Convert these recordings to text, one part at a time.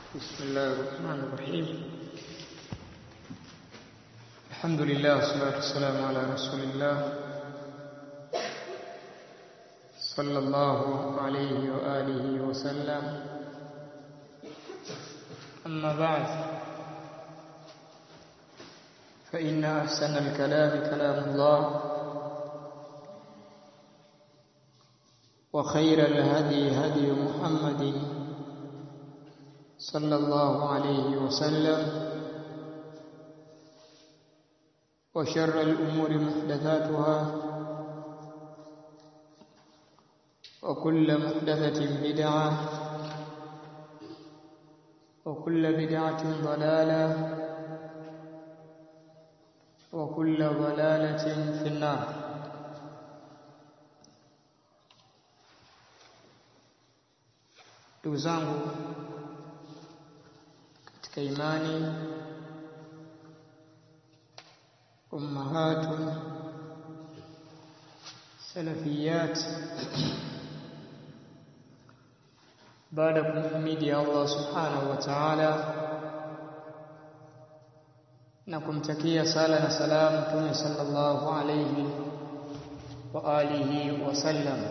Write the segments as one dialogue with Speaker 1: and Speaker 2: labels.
Speaker 1: بسم الله الرحمن الرحيم الحمد لله والصلاة والسلام على رسول الله صلى الله عليه وآله وسلم أما بعد فإن أحسن الكلام كلام الله وخير الهدي هدي محمد صلى الله عليه وسلم وشر الأمور محدثاتها وكل محدثة بدعة وكل بدعة ضلالة وكل ضلالة في النار ndugu zangu katika imani ummahatu salafiyat baada ya kumhimidi Allah subhanahu wa ta'ala na kumtakia sala na salamu Mtume sallallahu alayhi wa alihi wasallam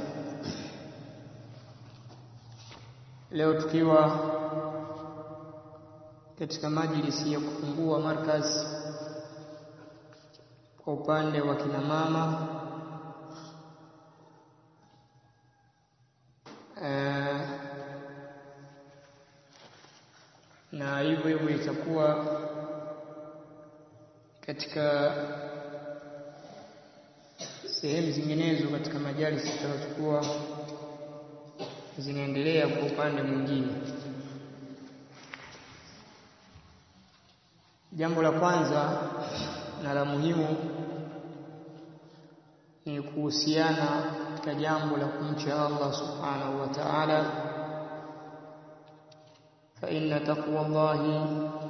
Speaker 1: leo tukiwa katika majlisi ya kufungua markaz kwa upande wa kina mama e, na hivyo hivyo itakuwa katika sehemu zinginezo katika majalisi tutakayochukua zinaendelea kwa upande mwingine. Jambo la kwanza na la muhimu ni kuhusiana katika jambo la kumcha Allah subhanahu wa ta'ala, fa inna taqwa Allahi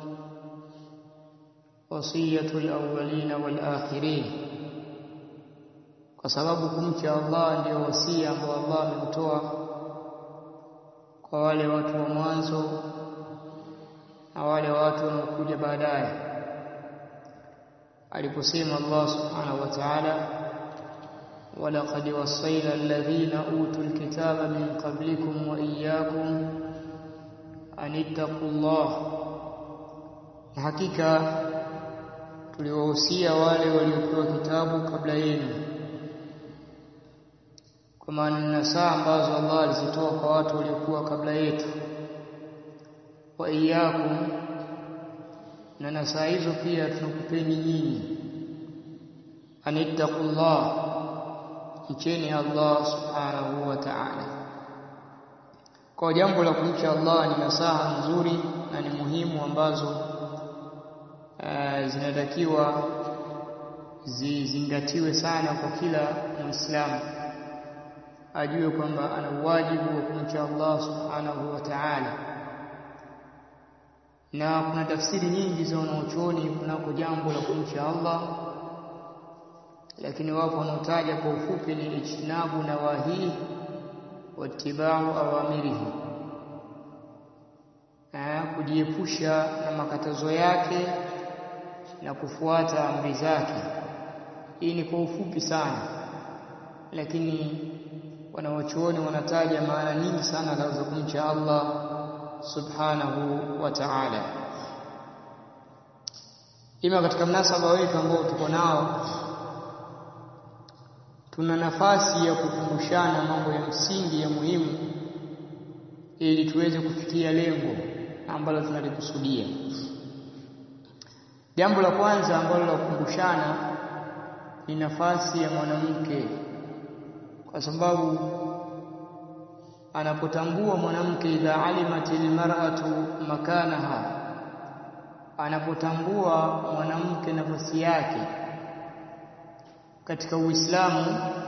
Speaker 1: wasiyatul awwalina wal akhirin, kwa sababu kumcha Allah ndio wasia ambao Allah ameutoa kwa wale watu wa mwanzo na wale watu wanaokuja baadaye aliposema Allah subhanahu wa ta'ala walaqad wassayna alladhina utul kitaba min qablikum wa iyyakum an ittaqullah na hakika tuliwahusia wale waliopewa kitabu kabla yenu kwa maana nasaa ambazo Allah alizitoa kwa watu waliokuwa kabla yetu wa iyyakum na nasaa hizo pia tunakupeni nyinyi anittaqullah mcheni Allah subhanahu wa ta'ala kwa jambo la kumcha Allah ni nasaha nzuri na ni muhimu ambazo uh, zinatakiwa zizingatiwe sana kwa kila muislamu ajue kwamba ana wajibu wa kumcha Allah subhanahu wa ta'ala na kuna tafsiri nyingi za wanaochuoni kunako jambo la kumcha Allah lakini wapo wanaotaja kwa ufupi ni ijtinabu nawahi watibau awamirihi kujiepusha na makatazo yake na kufuata amri zake hii ni kwa ufupi sana lakini wanawachuoni wanataja maana nyingi sana za kumcha Allah subhanahu wa ta'ala ima katika mnasaba wetu ambao tuko nao tuna nafasi ya kukumbushana mambo ya msingi ya muhimu ili tuweze kufikia lengo ambalo tunalikusudia jambo la kwanza ambalo la kukumbushana ni nafasi ya mwanamke kwa sababu anapotambua mwanamke idha alimatil mar'atu makanaha anapotambua mwanamke nafasi yake katika Uislamu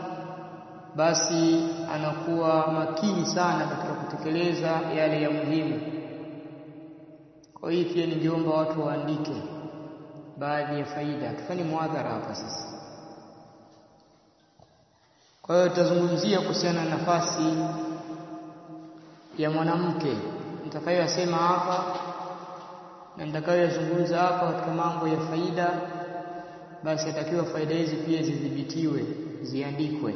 Speaker 1: basi anakuwa makini sana katika kutekeleza yale ya muhimu kwa hiyo pia ningeomba watu waandike baadhi ya faida tufanye muadhara hapa sasa kwa hiyo tutazungumzia kuhusiana na nafasi ya mwanamke nitakayoyasema hapa na nitakayoyazungumza hapa katika mambo ya faida, basi atakiwa faida hizi pia zidhibitiwe, ziandikwe.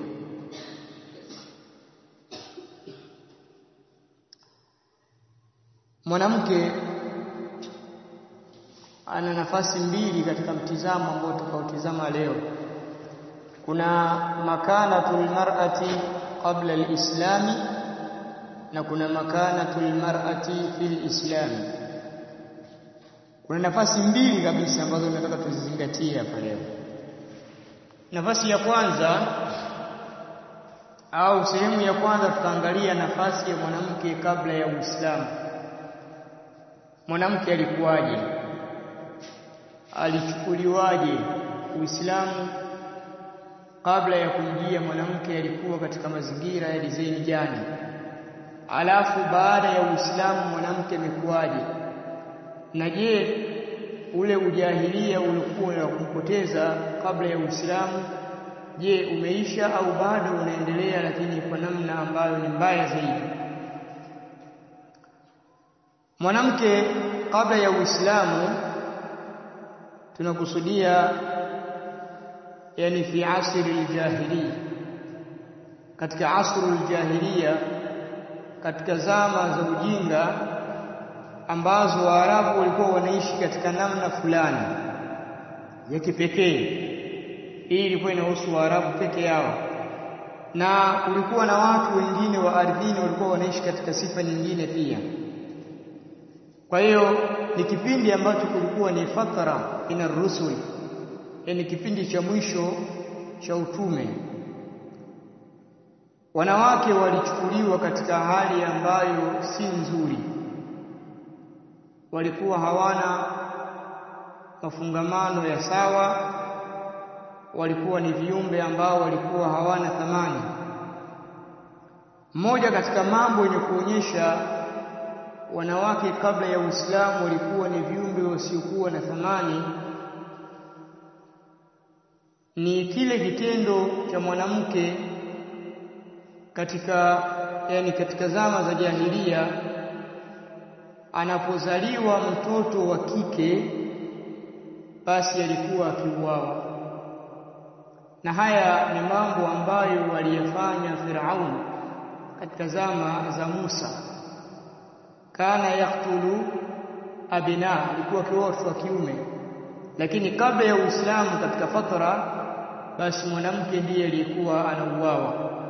Speaker 1: Mwanamke ana nafasi mbili katika mtizamo ambao tutakaotizama leo. Kuna makanatul mar'ati qabla al-islami na kuna makanatul mar'ati fil islami. Kuna nafasi mbili kabisa ambazo nataka tuzizingatie hapa leo. Nafasi ya kwanza au sehemu ya kwanza tutaangalia nafasi ya mwanamke kabla ya Uislamu. Mwanamke alikuwaje? Alichukuliwaje Uislamu? Kabla ya kumjia mwanamke alikuwa katika mazingira ya dizaini gani? Alafu baada ya Uislamu mwanamke amekuwaje? Na je, ule ujahilia ulikuwa wa kumpoteza kabla ya Uislamu, je, umeisha au bado unaendelea, lakini kwa namna ambayo ni mbaya zaidi? Mwanamke kabla ya Uislamu tunakusudia yani fi asri aljahiliya, katika asru aljahiliya, katika zama za ujinga ambazo Waarabu walikuwa wanaishi katika namna fulani ya kipekee. Hii ilikuwa inahusu Waarabu peke yao, na kulikuwa na watu wengine wa ardhini walikuwa wanaishi katika sifa nyingine pia. Kwa hiyo ni kipindi ambacho kulikuwa ni fatara ina rusul, yani kipindi cha mwisho cha utume. Wanawake walichukuliwa katika hali ambayo si nzuri, walikuwa hawana mafungamano ya sawa, walikuwa ni viumbe ambao walikuwa hawana thamani. Mmoja katika mambo yenye kuonyesha wanawake kabla ya Uislamu walikuwa ni viumbe wasiokuwa na thamani ni kile kitendo cha mwanamke katika yani katika zama za jahilia, anapozaliwa mtoto wa kike basi alikuwa akiuawa. Na haya ni mambo ambayo waliyafanya Firaun katika zama za Musa kana yaktulu abina, alikuwa akiua watoto wa kiume. Lakini kabla ya Uislamu, katika fatara, basi mwanamke ndiye aliyekuwa anauawa,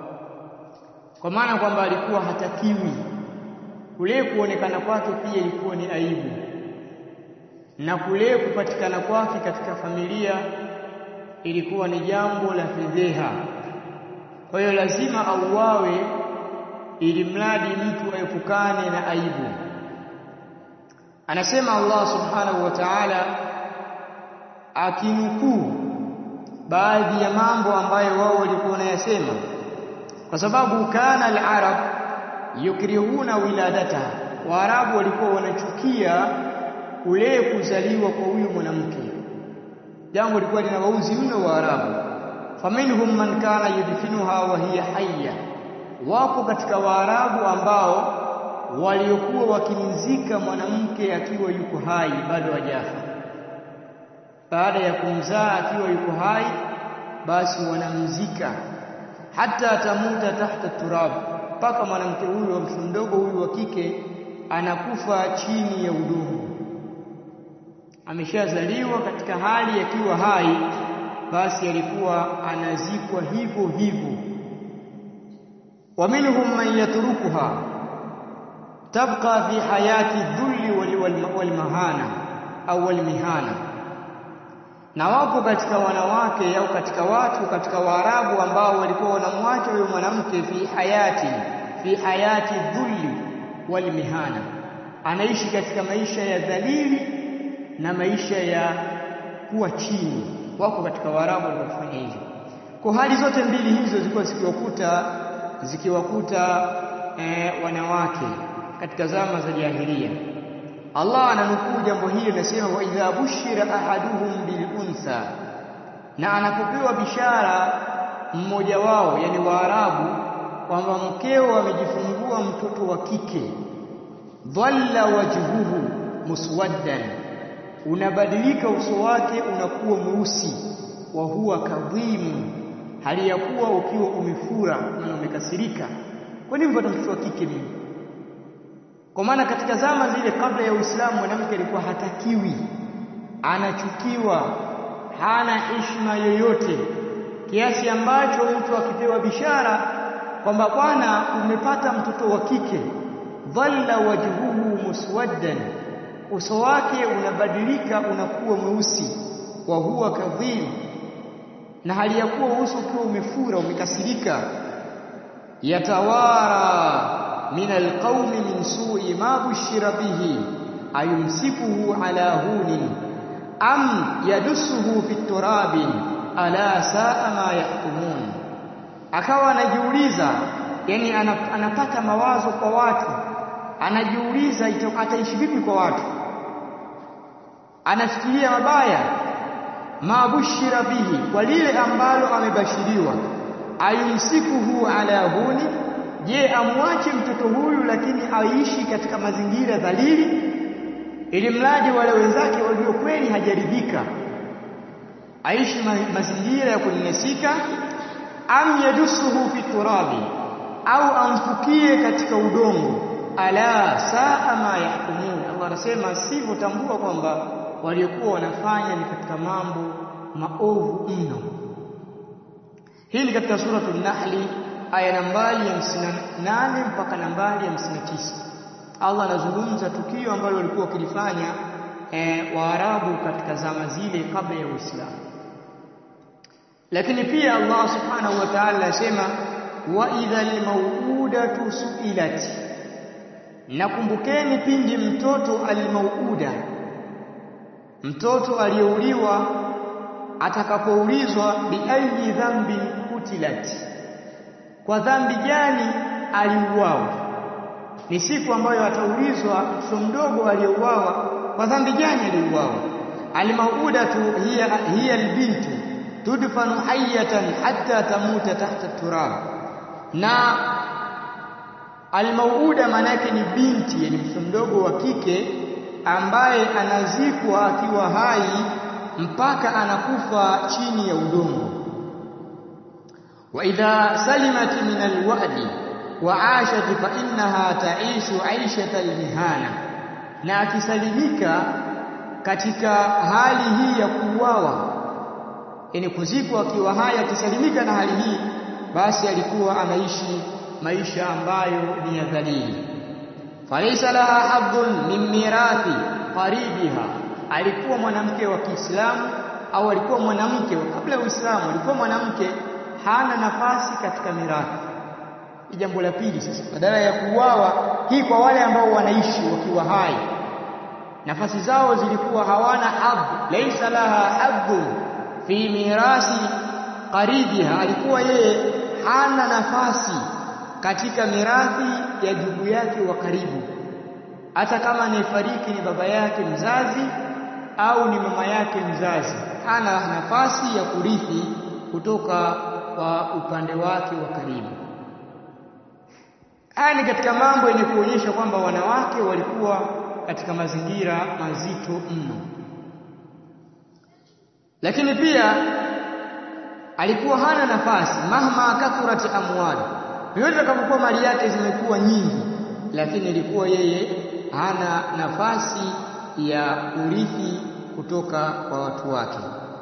Speaker 1: kwa maana kwamba alikuwa hatakiwi. Kule kuonekana kwake pia ilikuwa ni aibu, na kule kupatikana kwake katika familia ilikuwa ni jambo la fedheha. Kwa hiyo lazima auawe ili mradi mtu aepukane na aibu. Anasema Allah subhanahu wa ta'ala akinukuu baadhi ya mambo ambayo wao walikuwa wanayasema, kwa sababu kana al-arab yukrihuna wiladataha, Waarabu walikuwa wanachukia kule kuzaliwa kwa huyu mwanamke, jambo lilikuwa linawauzi mno Waarabu. faminhum man kana yudfinuha wa hiya hayya Wapo katika Waarabu ambao waliokuwa wakimzika mwanamke akiwa yuko hai bado hajafa. Baada ya kumzaa akiwa yuko hai, basi wanamzika hata tamuta tahta turab, mpaka mwanamke huyu wa mtoto mdogo huyu wa kike anakufa chini ya udongo. Ameshazaliwa katika hali akiwa hai, basi alikuwa anazikwa hivyo hivyo wa minhum man yatrukuha tabqa fi hayati dhulli wal mahana au wal mihana, na wapo katika wanawake au katika watu katika Waarabu ambao walikuwa wanamwacha huyo mwanamke fi hayati fi hayati dhulli wal mihana, anaishi katika maisha ya dhalili na maisha ya kuwa chini. Wako katika Waarabu waliofanya hivyo. Kwa hali zote mbili hizo zilikuwa zikiwakuta zikiwakuta eh, wanawake katika zama za jahilia. Allah ananukuu jambo hili, anasema wa idha bushira ahaduhum bil untha, na anapopewa bishara mmoja wao, yani Waarabu, kwamba mkeo amejifungua mtoto wa kike, dhalla wajhuhu muswaddan unabadilika uso wake unakuwa mweusi wa huwa kadhimu hali ya kuwa ukiwa umefura na umekasirika kwa nini mpata mtoto wa kike mimi kwa maana katika zama zile kabla ya Uislamu mwanamke alikuwa hatakiwi anachukiwa hana heshima yoyote kiasi ambacho mtu akipewa bishara kwamba bwana umepata mtoto wa kike dhalla wajhuhu muswaddan uso wake unabadilika unakuwa mweusi wa huwa kadhim na hali ya kuwa uso ukiwa umefura umekasirika yatawara min alqaumi min su'i ma bushira bihi ayumsikuhu ala hunin am yadussuhu fi turabin ala saa ma yahkumun akawa anajiuliza yani anapata mawazo kwa watu anajiuliza ataishi vipi kwa watu anafikiria mabaya mabushira bihi kwa lile ambalo amebashiriwa ayumsikuhu ala huni je amwache mtoto huyu lakini aishi katika mazingira dhalili ili mradi wale wenzake walio kweli hajaridhika aishi ma mazingira ya kunyanyasika am yadusuhu fi turabi au amfukie katika udongo ala saa ma yahkumun Allah anasema sivyo tambua kwamba waliokuwa wanafanya ni katika mambo maovu mno hii ni katika suratul nahli aya nambari ya 58 mpaka nambari ya 59 Allah anazungumza tukio ambalo walikuwa wakilifanya e, Waarabu katika zama zile kabla ya Uislamu lakini pia Allah subhanahu wa ta'ala anasema wa idhal mauudatu suilat nakumbukeni pindi mtoto almauuda mtoto aliyeuliwa atakapoulizwa biayi dhambi kutilat kwa dhambi gani aliuawa ni siku ambayo ataulizwa mtoto mdogo aliyeuawa kwa dhambi gani aliuawa almaudatu hiya hiya albintu tudfanu hayatan hatta tamuta tahta turab na almauuda maana yake ni binti yani mtoto mdogo wa kike ambaye anazikwa akiwa hai mpaka anakufa chini ya udongo wa idha salimat min alwadi wa ashat fa innaha taishu aishata almihana na akisalimika katika hali hii ya kuuawa yani kuzikwa akiwa hai akisalimika na hali hii basi alikuwa anaishi maisha ambayo ni ya dhalili falaysa laha haddun min mirathi qaribiha alikuwa mwanamke wa Kiislamu au alikuwa mwanamke kabla ya Uislamu alikuwa mwanamke hana nafasi katika mirathi ni jambo la pili sasa badala ya kuuawa hii kwa wale ambao wanaishi wakiwa hai nafasi zao zilikuwa hawana hadhi laysa laha haddun fi mirasi qaribiha alikuwa yeye hana nafasi katika mirathi ya ndugu yake wa karibu hata kama anayefariki ni baba yake mzazi au ni mama yake mzazi hana nafasi ya kurithi kutoka kwa upande wake wa karibu haya ni katika mambo yenye kuonyesha kwamba wanawake walikuwa katika mazingira mazito mno lakini pia alikuwa hana nafasi mahma kathurat amwali yote atakapokuwa mali yake zimekuwa nyingi lakini ilikuwa yeye hana nafasi ya urithi kutoka kwa watu wake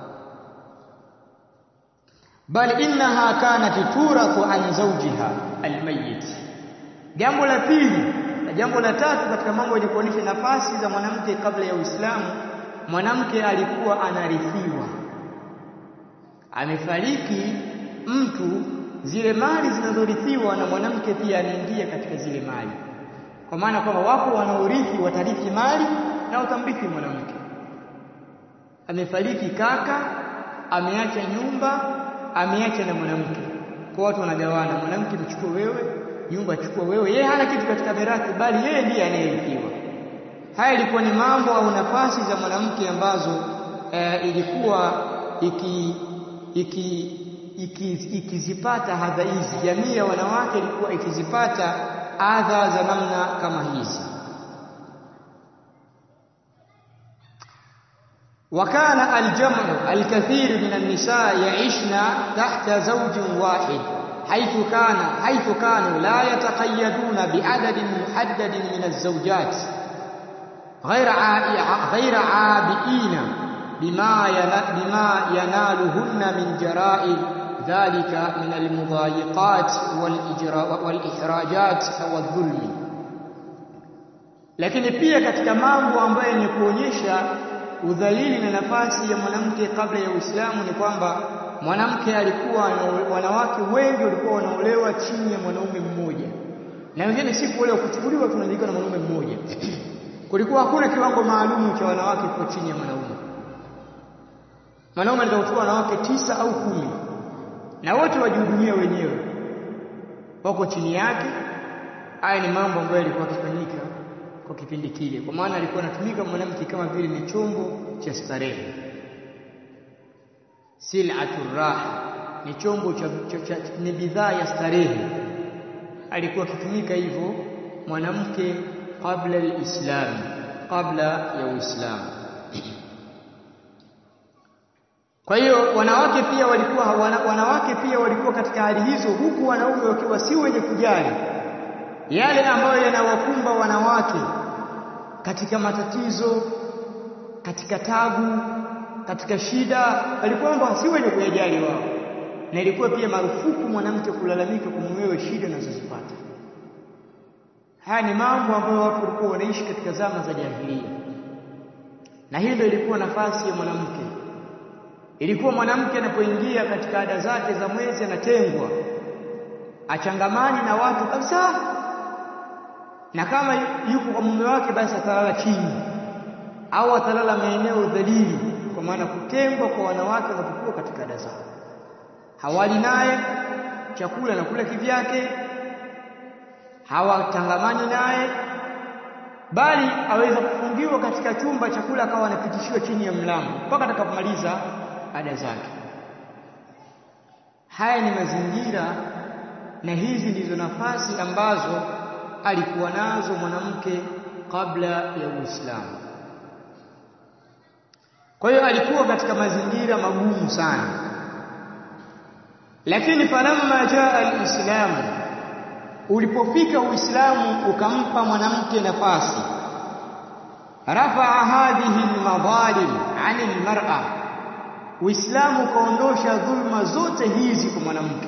Speaker 1: bal innaha kanat turathu an zawjiha almayyit jambo la pili na jambo la tatu katika mambo yenye kuonyesha nafasi za mwanamke kabla ya Uislamu mwanamke alikuwa anarithiwa amefariki mtu zile mali zinazorithiwa na mwanamke pia anaingia katika zile mali kwa maana kwamba wapo wanaorithi watarithi mali na watamrithi mwanamke amefariki kaka ameacha nyumba ameacha na mwanamke kwa watu wanagawana mwanamke mchukue wewe nyumba chukua wewe yeye hana kitu katika mirathi bali yeye ndiye anayerithiwa haya ilikuwa ni mambo au nafasi za mwanamke ambazo e, ilikuwa iki iki ikizipata iki hadha hizi jamii ya wanawake ilikuwa ikizipata adha za namna kama hizi وكان الجمع الكثير من النساء يعيشن تحت زوج واحد حيث كان حيث كانوا لا يتقيدون بعدد محدد من الزوجات غير غير عابئين بما بما ينالهن من جراء ذلك من المضايقات والإحراجات والظلم lakini pia katika mambo ambayo ni kuonyesha udhalili na nafasi ya mwanamke kabla ya Uislamu ni kwamba mwanamke alikuwa wanawake wengi walikuwa wanaolewa chini ya mwanaume mmoja na wengine si kuolewa kuchukuliwa tunaandika na mwanaume mmoja kulikuwa hakuna kiwango maalumu cha wanawake kwa chini ya mwanaume mwanaume anaweza kuchukua wanawake tisa au kumi na wote wajihudumia wenyewe wako chini yake haya ni mambo ambayo yalikuwa yakifanyika kwa kipindi kile kwa maana alikuwa anatumika mwanamke kama vile ni chombo cha starehe sil'atur raha ni chombo cha, cha, cha ni bidhaa ya starehe alikuwa akitumika hivyo mwanamke kabla alislam kabla ya uislamu kwa hiyo wanawake pia walikuwa wana, wanawake pia walikuwa katika hali hizo huku wanaume wakiwa si wenye kujali yale ambayo yanawakumba wanawake katika matatizo katika tabu katika shida walikuwa kwamba si wenye kuyajali wao na ilikuwa pia marufuku mwanamke kulalamika kumwewe shida anazozipata haya ni mambo ambayo watu walikuwa wanaishi katika zama za jahilia na hii ndio ilikuwa nafasi ya mwanamke ilikuwa mwanamke anapoingia katika ada zake za mwezi anatengwa achangamani na watu kabisa na kama yuko kwa mume wake basi atalala chini au atalala maeneo dhalili kwa maana kutengwa kwa wanawake wanapokuwa katika ada zao hawali naye chakula na kula kivyake hawatangamani naye bali aweza kufungiwa katika chumba chakula akawa anapitishiwa chini ya mlango mpaka atakapomaliza ada zake haya ni mazingira na hizi ndizo nafasi ambazo alikuwa nazo mwanamke kabla ya Uislamu kwa hiyo alikuwa katika mazingira magumu sana lakini falamma jaa alislamu ulipofika uislamu ukampa mwanamke nafasi rafaa hadhihi almadhalim ani almar'a uislamu ukaondosha dhulma zote hizi kwa mwanamke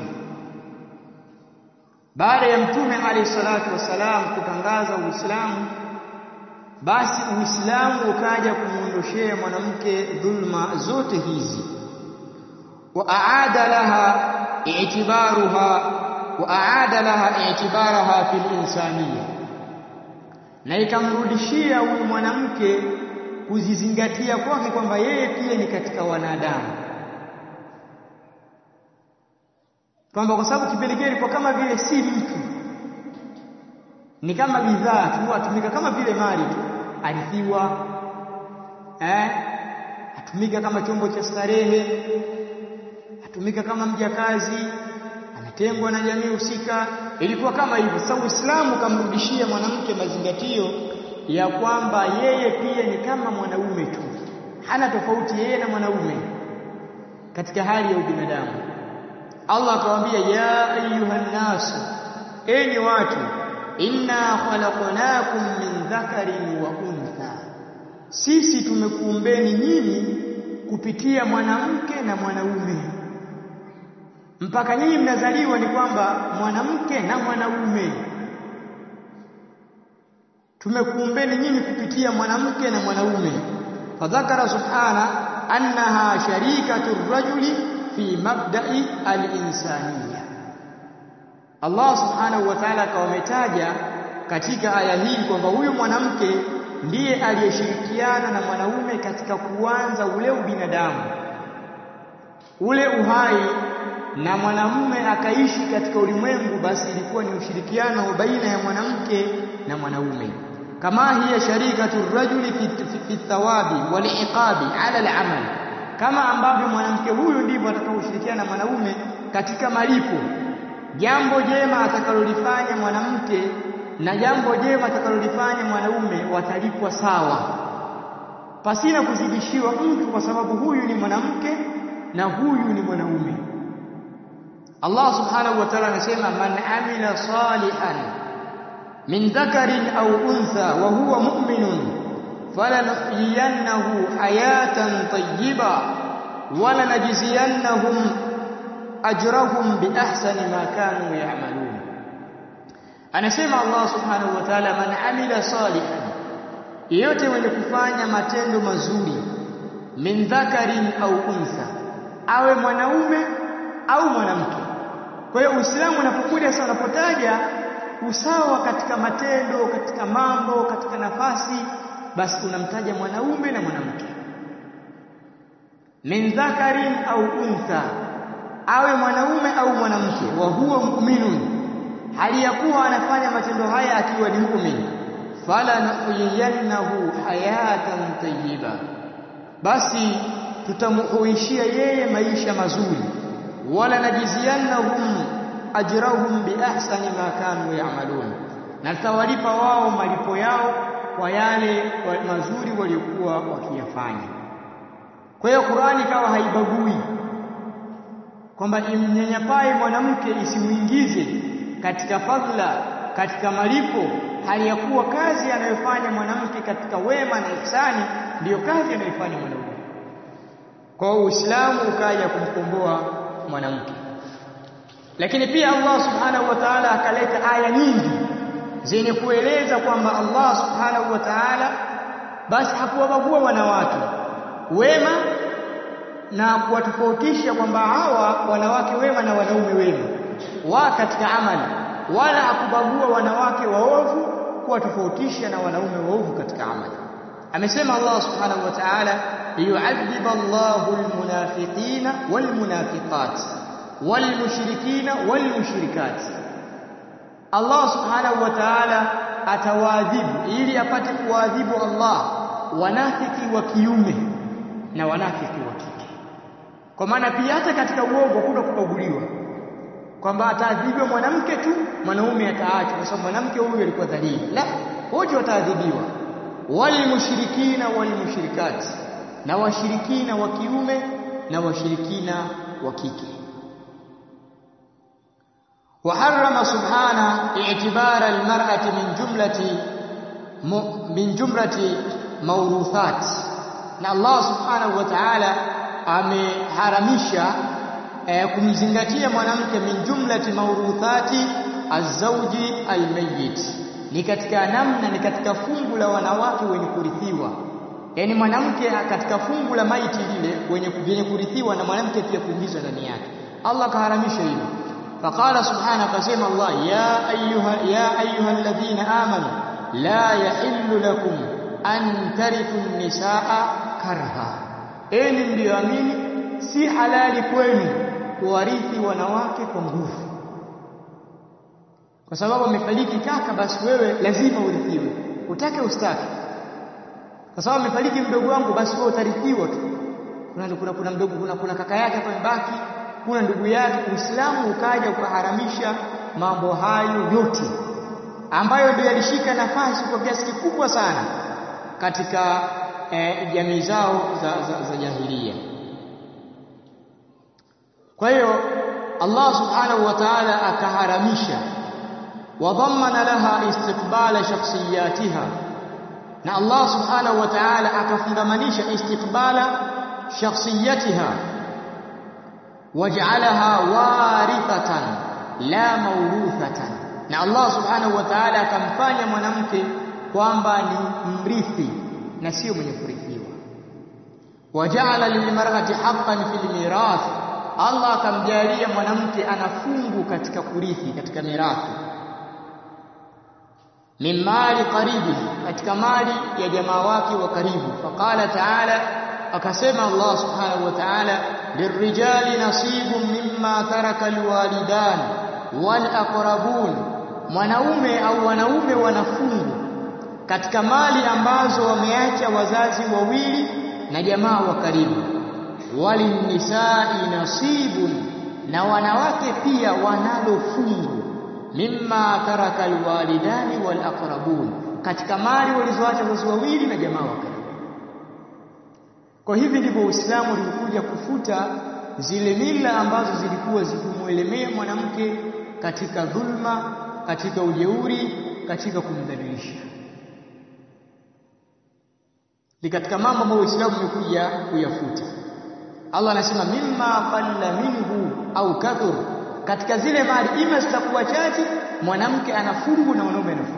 Speaker 1: baada ya mtume alayhi salatu wasalam kutangaza uislamu basi uislamu ukaja kumuondoshea mwanamke dhulma zote hizi wa aada laha i'tibaruha wa aada laha i'tibaraha fil insaniya na ikamrudishia huyu mwanamke kuzizingatia kwake kwamba yeye pia ni katika wanadamu kwamba kwa sababu kipindi kile ilikuwa kama vile si mtu ni kama bidhaa tu atumika kama vile mali tu arithiwa eh atumika kama chombo cha starehe atumika kama mjakazi anatengwa na jamii husika ilikuwa kama hivyo sasa Uislamu kamrudishia mwanamke mazingatio ya kwamba yeye pia ni kama mwanaume tu hana tofauti yeye na mwanaume katika hali ya ubinadamu Allah akamwambia ya ayuha nasu enyi watu inna khalaqnakum min dhakarin wa untha sisi tumekuumbeni nyinyi kupitia mwanamke na mwanaume mpaka nyinyi mnazaliwa ni kwamba mwanamke na mwanaume tumekuumbeni nyinyi kupitia mwanamke na mwanaume fadhakara subhana annaha sharikatu rajuli fi mabda'i al-insaniya Allah subhanahu wa ta'ala akawametaja katika aya hii kwamba huyu mwanamke ndiye aliyeshirikiana na mwanaume katika kuanza ule ubinadamu ule uhai na mwanamume akaishi katika ulimwengu basi ilikuwa ni ushirikiano baina ya mwanamke na mwanaume kama hiya sharikatu rajuli fi, fi, fi thawabi wal iqabi ala al-amal kama ambavyo mwanamke huyu ndivyo atakaoshirikiana na mwanaume katika malipo jambo jema atakalolifanya mwanamke na jambo jema atakalolifanya mwanaume watalipwa sawa pasina kuzidishiwa mtu kwa sababu huyu ni mwanamke na huyu ni mwanaume Allah subhanahu wa ta'ala anasema man amila salihan min dhakarin au untha wa huwa mu'minun falanuhyiyannahu hayatan tayyiba wala najziyannahum ajrahum bi ahsani ma kanu ya'malun anasema Allah subhanahu wa ta'ala man amila salihan yeyote mwenye kufanya matendo mazuri min dhakarin au untha awe mwanaume au mwanamke kwa hiyo Uislamu unapokuja sasa unapotaja usawa katika matendo katika mambo katika nafasi basi unamtaja mwanaume na mwanamke min dhakarin au untha awe mwanaume au mwanamke wa huwa mu'minun hali ya kuwa anafanya matendo haya akiwa ni muumini fala nuhyiyannahu hayatan tayyiba basi tutamuhuishia yeye maisha mazuri wala najiziyannahum ajrahum biahsani ma kanu ya'malun na tutawalipa wao malipo yao kwa yale mazuri waliokuwa wakiyafanya kwa hiyo Qur'ani kawa haibagui kwamba imnyanyapae mwanamke isimuingize katika fadhila katika malipo hali ya kuwa kazi anayofanya mwanamke katika wema na ihsani ndiyo kazi anayofanya mwanaume kwa Uislamu ukaja kumkomboa mwanamke lakini pia Allah subhanahu wa ta'ala akaleta aya nyingi zenye kueleza kwamba Allah subhanahu wa ta'ala basi hakuwabagua wanawake wema na kuwatofautisha kwamba hawa wanawake wema na wanaume wema wa katika amali wala hakubagua wanawake waovu kuwatofautisha na wanaume waovu katika amali amesema Allah subhanahu wa ta'ala liyu'adhiba Allahu almunafiqina walmunafiqat walmushrikina walmushrikat Allah subhanahu wa ta'ala atawaadhibu ili apate kuadhibu Allah wanafiki wa kiume na wanafiki wa kike kwa maana pia hata katika uongo kuna kubaguliwa kwamba ataadhibiwa mwanamke tu mwanaume ataachwa kwa sababu mwanamke huyu alikuwa dhalili la wote wataadhibiwa walmushrikina walmushrikati na washirikina wa kiume na washirikina wa kike وحرم سبحانه اعتبار المرأة من جملة من جملة موروثات na Allah subhanahu wa ta'ala ameharamisha eh, kumzingatia mwanamke min jumlati mauruthati azauji almayyit ni katika namna ni katika fungu la wanawake wenye kurithiwa yani mwanamke katika fungu la maiti lile wenye wenye kurithiwa na mwanamke pia kuingizwa ndani yake Allah kaharamisha hilo فقال سبحانه قسم الله يا أيها يا أيها الذين آمنوا لا يحل لكم أن ترثوا النساء كرها enyi mlioamini si halali kwenu kuwarithi wanawake kwa nguvu kwa sababu amefariki kaka basi wewe lazima urithiwe utake ustake kwa sababu amefariki mdogo wangu basi wewe utarithiwa tu kuna kuna kuna mdogo kuna, kuna kaka yake hapa mbaki kuna ndugu yake Uislamu ukaja ukaharamisha mambo hayo yote ambayo ndio yalishika nafasi kwa kiasi kikubwa sana katika eh, jamii zao za, za, za jahilia kwa hiyo Allah subhanahu wa ta'ala akaharamisha wadhammana laha istiqbala shakhsiyatiha na Allah subhanahu wa ta'ala akafundamanisha istiqbala shakhsiyatiha waj'alaha warithatan la mawruthatan na Allah subhanahu wa ta'ala akamfanya mwanamke kwamba ni mrithi na sio mwenye kurithiwa waja'ala lilmar'ati haqqan fil mirath Allah akamjalia mwanamke ana fungu katika kurithi katika mirathi min mali qaribi katika mali ya jamaa wake wa karibu faqala ta'ala akasema Allah subhanahu wa ta'ala lirrijali nasibun mimma taraka alwalidan wal aqrabun mwanaume au wanaume wanafungu katika mali ambazo wameacha wazazi wawili na jamaa wa karibu walinisai nasibun na wanawake pia wanalo fungu mimma taraka alwalidani wal aqrabun katika mali walizoacha wazazi wawili na jamaa wa karibu Kwa hivi ndivyo Uislamu ulikuja kufuta zile mila ambazo zilikuwa zikimwelemea mwanamke katika dhulma, katika ujeuri, katika kumdhalilisha. Ni katika mambo ambayo Uislamu umekuja kuyafuta. Allah anasema mimma qalla minhu au kathur, katika zile mali ima zitakuwa chache, mwanamke anafungu na mwanaume anafungu,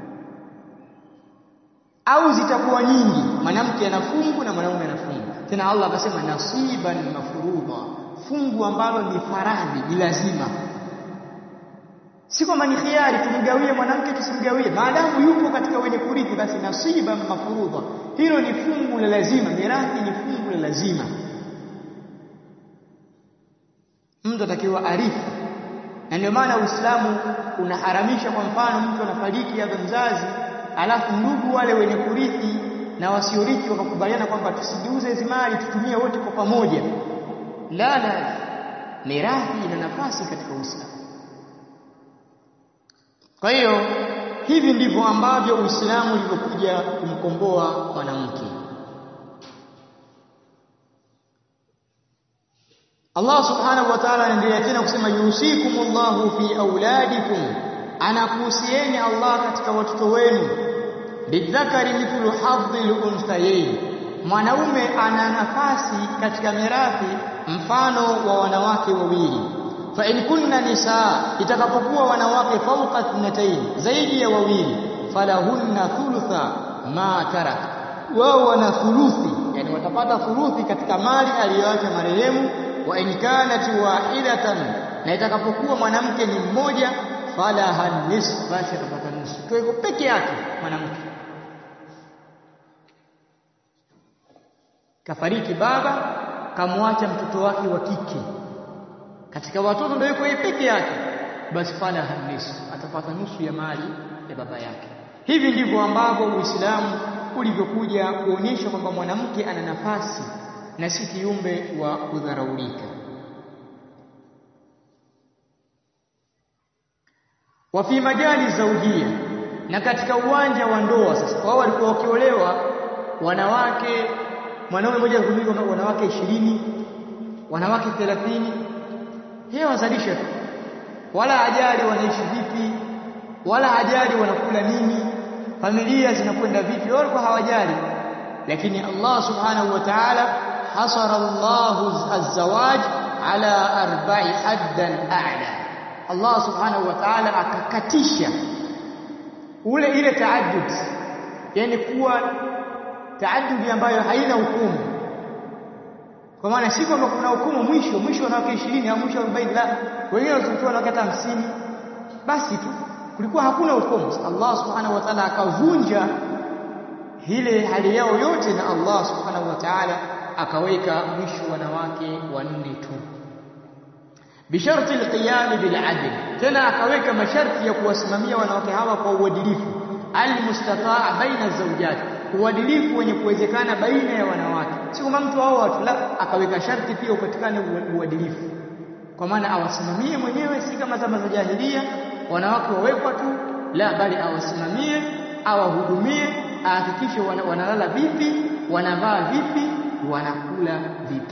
Speaker 1: au zitakuwa nyingi, mwanamke anafungu na mwanaume anafungu. Tena Allah akasema nasiban mafurudha, fungu ambalo ni faradhi, ni lazima, si kwamba ni khiari, tumgawie mwanamke tusimgawie, maadamu yupo katika wenye kurithi, basi nasiban mafurudha, hilo ni fungu la lazima. Mirathi ni fungu la lazima mtu atakiwa arifu, na ndio maana Uislamu unaharamisha. Kwa mfano, mtu anafariki hapa mzazi, alafu ndugu wale wenye kurithi na wasiorithi wakakubaliana kwamba tusigeuze hizi mali tutumie wote kwa pamoja. La, la, mirathi ina nafasi katika Uislamu. Kwa hiyo hivi ndivyo ambavyo Uislamu ulivyokuja kumkomboa mwanamke. Allah subhanahu wa ta'ala anaendelea tena kusema yusikumullahu fi auladikum, anakuhusieni Allah katika watoto wenu. Lidhakari mithlu hadhil unthayayn, mwanaume ana nafasi katika mirathi mfano wa wanawake wawili. Fa in kunna nisaa, itakapokuwa wanawake fawqa ithnatayn, zaidi ya wawili, falahunna thulutha ma tarak, wao wana thuluthi, yani watapata thuluthi katika mali aliyoacha marehemu wa in kanat wahidatan, na itakapokuwa mwanamke ni mmoja, falaha nisf, basi atapata nusu. Kwa hivyo peke yake mwanamke kafariki, baba kamwacha mtoto wake wa kike, katika watoto ndio yuko yeye peke yake, basi falaha nisf, atapata nusu ya mali ya baba yake. Hivi ndivyo ambavyo Uislamu ulivyokuja kuonyesha kwamba mwanamke ana nafasi na si kiumbe wa kudharaulika. wa fi majali zaujia, na katika uwanja wa ndoa. Sasa wao walikuwa wakiolewa wanawake, mwanaume mmoja kuliko wanawake ishirini, wanawake thelathini, yeye wazalisha tu, wala hajali wanaishi vipi, wala hajali wanakula nini, familia zinakwenda vipi, wao walikuwa hawajali. Lakini Allah subhanahu wa ta'ala hasara Allahu az-zawaj ala arba'i haddan a'la. Allah subhanahu wa ta'ala akakatisha ule ile taaddud, yani kuwa taaddudi ambayo haina hukumu. Kwa maana si kwamba kuna hukumu mwisho mwisho wanawake 20 au mwisho 40, la, wengine wazitoa wanawake hata 50, basi tu kulikuwa hakuna hukumu. Allah subhanahu wa ta'ala akavunja ile hali yao yote, na Allah subhanahu wa ta'ala akaweka mwisho wanawake wanne tu, bisharti alqiyam biladl, tena akaweka masharti ya kuwasimamia wanawake hawa kwa uadilifu, almustataa baina zawjat, uadilifu wenye kuwezekana baina ya wanawake, si kwamba mtu hao watu la, akaweka sharti pia upatikane uadilifu, kwa maana awasimamie mwenyewe, si kama zama za jahilia wanawake wawekwa tu, la, bali awasimamie, awahudumie, ahakikishe wanalala vipi, wanavaa vipi wanakula vipi.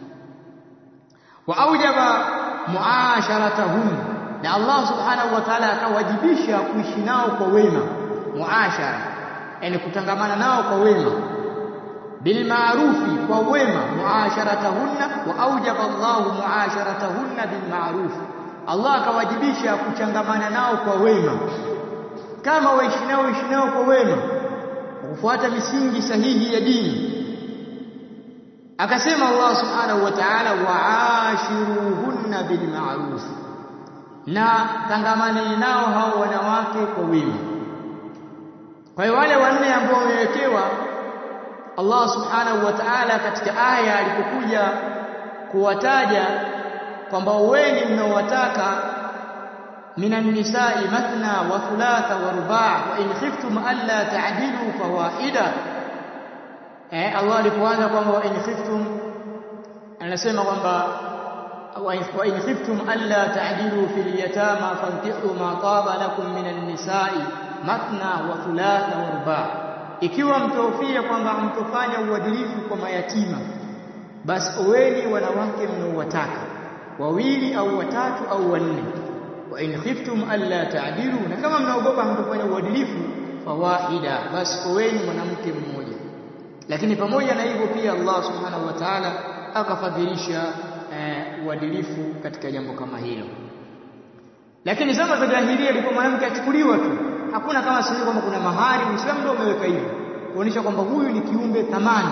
Speaker 1: wa aujaba muasharatahum, na Allah subhanahu wa ta'ala akawajibisha kuishi nao kwa wema, muashara, yani kutangamana nao kwa wema, bilmaarufi, kwa wema, muasharatahunna. wa aujaba Allahu muasharatahunna bilmaarufi, Allah akawajibisha kuchangamana nao kwa wema, kama waishi nao waishi nao kwa wema, kufuata misingi sahihi ya dini Akasema Allah subhanahu wa ta'ala, waashiruhunna bilma'ruf, na tangamaneni nao hao wanawake kwa wema. Kwa hiyo wale wanne ambao wamewekewa Allah subhanahu wa ta'ala katika aya alipokuja kuwataja kwamba weni mnaowataka minan nisai mathna wa thulatha wa ruba' wa in khiftum alla ta'dilu fawahida Eh, Allah alipoanza kwamba wa in khiftum, anasema kwamba wa in khiftum alla ta'dilu fil yatama fankihu ma taba lakum minan nisa'i mathna wa thulatha wa ruba'. ikiwa mtahofia kwamba mtofanya uadilifu kwa mayatima basi oweni wanawake mnaowataka wawili au watatu au wanne wa in khiftum alla ta'dilu na kama mnaogopa mtofanya uadilifu fawahida basi oweni mwanamke mmoja lakini pamoja na hivyo pia Allah subhanahu wa ta'ala akafadhilisha uadilifu eh, katika jambo kama hilo lakini zama za jahiliya ilikuwa mwanamke achukuliwa tu hakuna kama sisi kwamba kuna mahari Uislamu ndio umeweka hivyo kuonyesha kwamba huyu ni kiumbe thamani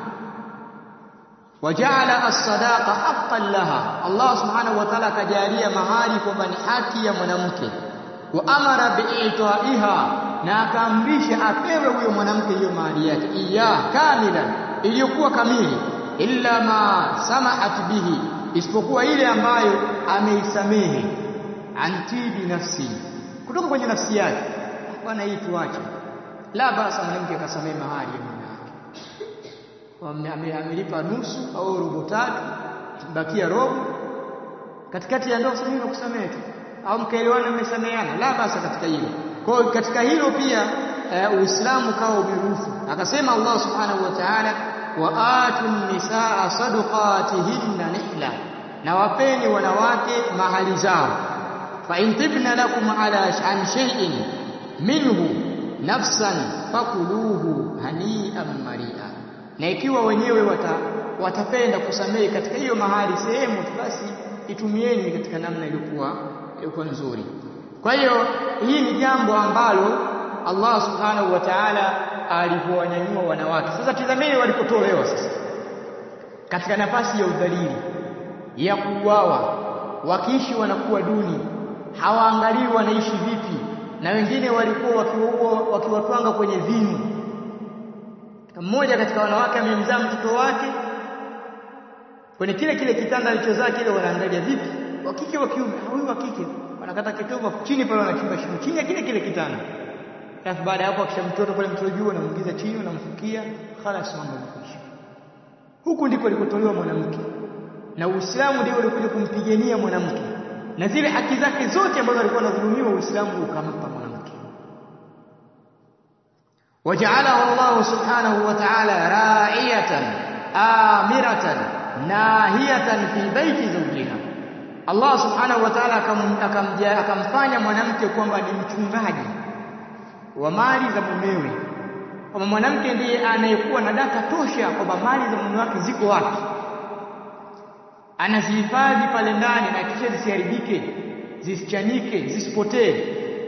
Speaker 1: wajaala as-sadaqa haqqan laha Allah subhanahu wa ta'ala akajalia mahari kwamba ni haki ya mwanamke wa amara bi'itaiha na akaamrisha apewe huyo mwanamke hiyo mahari yake iya kamila iliyokuwa kamili illa ma samahat bihi isipokuwa ile ambayo ameisamehe antibi nafsi kutoka kwenye nafsi yake bwana hii tuache la basa mwanamke akasamehe mahari ya mume wake amelipa nusu au robo tatu bakia robo katikati ya ndoa sasa mimi nakusamehe tu au mkaelewana mmesameheana la basa katika hilo kwa hiyo katika hilo pia Uislamu kawa umeruhusu akasema Allah subhanahu wa ta'ala wa atun nisaa sadaqatihinna nihla na wapeni wanawake mahali zao fa in tibna lakum ala an shay'in minhu nafsan fakuluhu hani'an mari'a na ikiwa wenyewe wata, watapenda kusamehe katika hiyo mahali sehemu basi itumieni katika namna iliyokuwa iliyokuwa nzuri kwa hiyo hii ni jambo ambalo Allah subhanahu wa ta'ala alivyowanyanyua wanawake sasa tizameni walipotolewa sasa katika nafasi ya udhalili ya kuuawa wakiishi wanakuwa duni hawaangalii wanaishi vipi na wengine walikuwa wakiwaua wakiwatwanga kwenye vinu mmoja katika wanawake amemzaa mtoto wake kwenye kile kile kitanda alichozaa kile wanaangalia vipi wa kike wa kiume huyu wa kike wanakata kitovu chini pale wanachimba shimo chini ya kile kile kitanda alafu baada ya hapo akisha mtoto pale mtoto juu anamuingiza chini unamfukia khalas mambo yanakwisha huku ndiko alikotolewa mwanamke na Uislamu ndio ulikuja kumpigania mwanamke na zile haki zake zote ambazo alikuwa anadhulumiwa Uislamu ukampa mwanamke وجعله الله سبحانه وتعالى راعية آمرة ناهية في بيت زوجها Allah subhanahu wa ta'ala akamfanya mwanamke kwamba ni mchungaji wa mali za mumewe kwamba mwanamke ndiye anayekuwa na data tosha kwamba mali za mume wake ziko wapi anazihifadhi pale ndani na kisha zisiharibike zisichanike zisipotee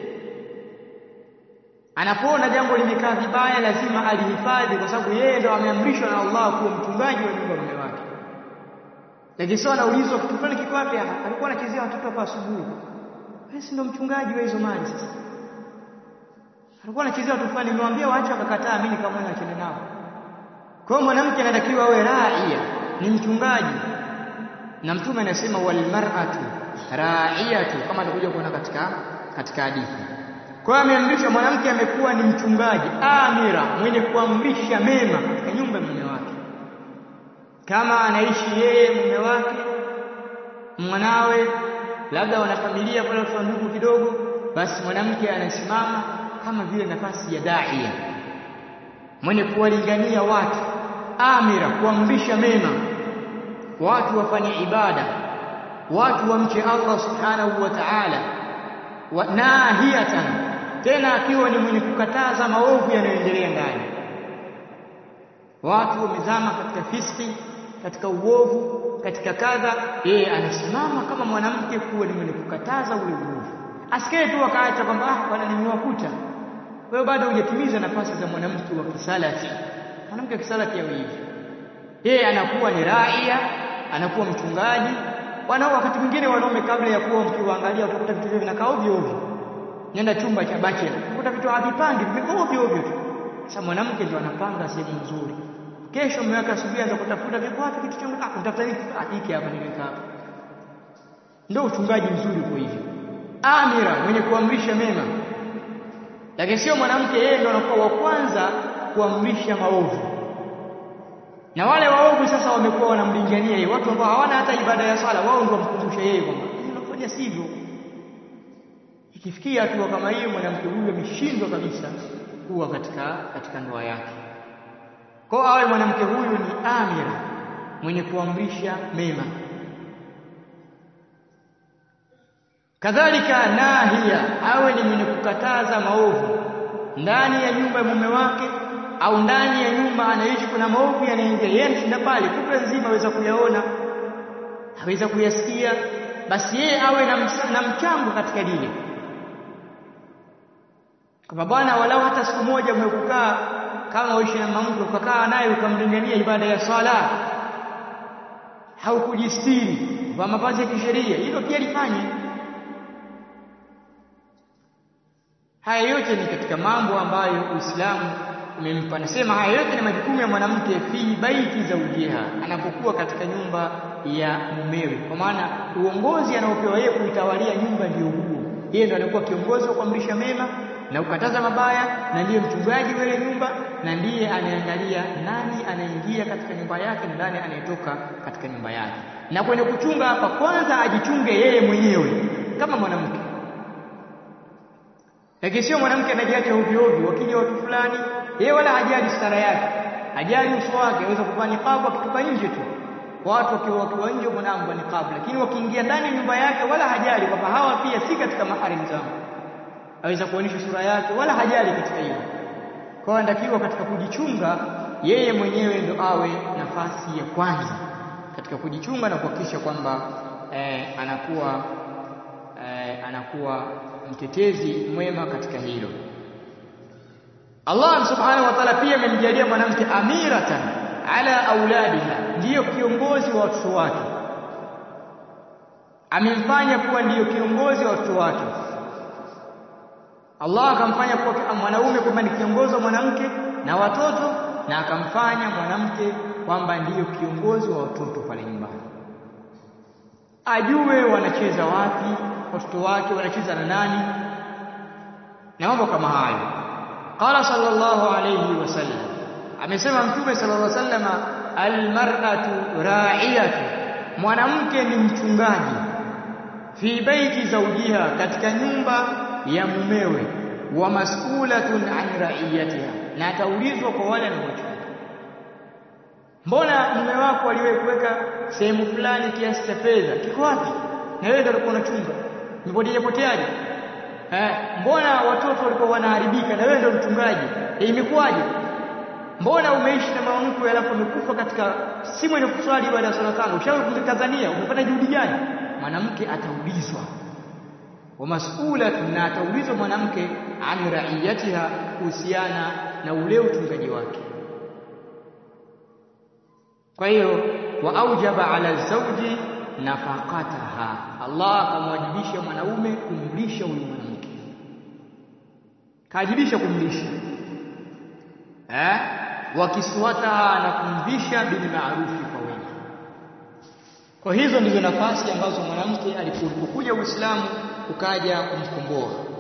Speaker 1: anapoona jambo limekaa vibaya lazima alihifadhi kwa sababu yeye ndo ameamrishwa na Allah kuwa mchungaji wa nyumba mume wake lakini sio anaulizwa kitu fulani kiko wapi alikuwa anachezea watoto hapa asubuhi wewe si ndo mchungaji wa hizo mali sasa alikuwa anachezea watoto fulani nimwambia waache akakataa mimi nikamwona achane nao kwa hiyo mwanamke anatakiwa awe raia ni mchungaji na mtume anasema wal mar'atu ra'iyatu kama atakuja kuona katika katika hadithi kwa hiyo ameamrishwa mwanamke amekuwa ni mchungaji amira mwenye kuamrisha mema katika nyumba ya mume wake kama anaishi yeye mume wake mwanawe labda wana familia pale watu ndugu kidogo basi mwanamke anasimama kama vile nafasi ya daia mwenye kuwalingania watu amira kuamrisha mema watu wafanye ibada watu wamche Allah subhanahu wa ta'ala wa nahiyatan tena akiwa ni mwenye kukataza maovu yanayoendelea ndani watu wamezama katika fiski katika uovu katika kadha yeye anasimama kama mwanamke kuwa ni mwenye kukataza ule uovu asikae tu akaacha kwamba ah bwana nimewakuta wewe bado hujatimiza nafasi za mwanamke wa kisalati mwanamke wa kisalati yawe hivi yeye anakuwa ni raia anakuwa mchungaji wanao wakati mwingine wanaume kabla ya kuwa mkiwaangalia utakuta vitu vinakaa ovyo ovyo nenda chumba cha bachelor utakuta vitu havipandi vimekaa ovyo ovyo tu sasa mwanamke ndio anapanga sehemu nzuri kesho mume wake asubuhi anza kutafuta vipo wapi kitu changu ah utafuta nini ah hiki hapa nimeweka hapa ndio uchungaji mzuri kwa hivyo amira mwenye kuamrisha mema lakini sio mwanamke yeye ndio anakuwa wa kwanza kuamrisha maovu na wale waovu sasa wamekuwa wanamlingania yeye watu ambao hawana hata ibada ya sala wao ndio wamkumbusha yeye kwamba unafanya sivyo ikifikia hatua kama hiyo mwanamke huyu ameshindwa kabisa kuwa katika katika ndoa yake. Kwa awe mwanamke huyu ni amira, mwenye kuamrisha mema, kadhalika nahia, awe ni mwenye kukataza maovu ndani ya nyumba ya mume wake au ndani ya nyumba anaishi, kuna maovu yanaingia, yeye anashinda pale, kutwa nzima aweza kuyaona, aweza kuyasikia, basi yeye awe na, na mchango katika dini, kama bwana, walau hata siku moja umekukaa kama uishi na mama mke ukakaa naye ukamlingania ibada ya swala au kujistiri kwa mavazi ya kisheria, hilo pia lifanye. Haya yote ni katika mambo ambayo Uislamu umempa. Nasema haya yote ni majukumu ya mwanamke fi baiti zaujiha, anapokuwa katika nyumba ya mumewe, kwa maana uongozi anaopewa yeye kuitawalia nyumba ndio huo. Yeye ndo anakuwa kiongozi wa kuamrisha mema na kukataza mabaya, na ndiye mchungaji wa ile nyumba, na ndiye anaangalia nani anaingia katika nyumba yake na nani anayetoka katika nyumba yake. Na kwenye kuchunga hapa, kwanza ajichunge yeye mwenyewe kama mwanamke lakini sio mwanamke anajiacha ovyo ovyo, wakija watu fulani, yeye wala hajali stara yake, hajali uso wake, aweza kuvaa niqabu akitoka nje tu, watu wakiwa wakiwa nje mwanamke niqabu, lakini wakiingia ndani ya nyumba yake wala hajali kwamba hawa pia si katika maharimu zangu, aweza kuonyesha sura yake, wala hajali katika hilo. Kwa hiyo anatakiwa katika kujichunga yeye mwenyewe ndo awe nafasi ya kwanza katika kujichunga na kuhakikisha kwamba eh, anakuwa eh, anakuwa mtetezi mwema katika hilo. Allah subhanahu wa ta'ala pia amemjalia mwanamke amiratan ala auladiha, ndiyo kiongozi wa watoto wake, amemfanya kuwa ndiyo kiongozi wa watoto wake. Allah akamfanya kuwa mwanaume kwamba ni kiongozi wa mwanamke na watoto, na akamfanya mwanamke kwamba ndiyo kiongozi wa watoto pale nyumbani, ajue wanacheza wapi watoto wake wanacheza na nani na mambo kama hayo. Qala sallallahu alayhi wasallam, amesema Mtume sallallahu alayhi wasallam, almar'atu ra'iyatu, mwanamke ni mchungaji, fi baiti zawjiha, katika nyumba ya mumewe, wa mas'ulatun an ra'iyatiha, na ataulizwa kwa wale anaochunga. Mbona mume wako aliwahi kuweka sehemu fulani kiasi cha fedha, kiko wapi? Na wewe ndio ulikuwa unachunga Nipoteje poteaje? Eh, mbona watoto walikuwa wanaharibika na wewe ndio mchungaji? E, imekuwaje? Mbona umeishi na mama mkwe alafu umekufa katika si mwenye kuswali baada ya swala tano? Ushawahi kumkazania? Umefanya juhudi gani? Mwanamke ataulizwa. Wa mas'ulatun, na ataulizwa mwanamke an ra'iyatiha, kuhusiana na ule uchungaji wake. Kwa hiyo wa aujaba ala zawji nafaqataha, Allah akamwajibisha mwanaume kumlisha huyu mwanamke, kaajibisha kumlisha eh, wakiswataha na kumvisha bil maarufi kwa wema. Kwa hizo ndizo nafasi ambazo mwanamke alipokuja Uislamu ukaja kumkomboa.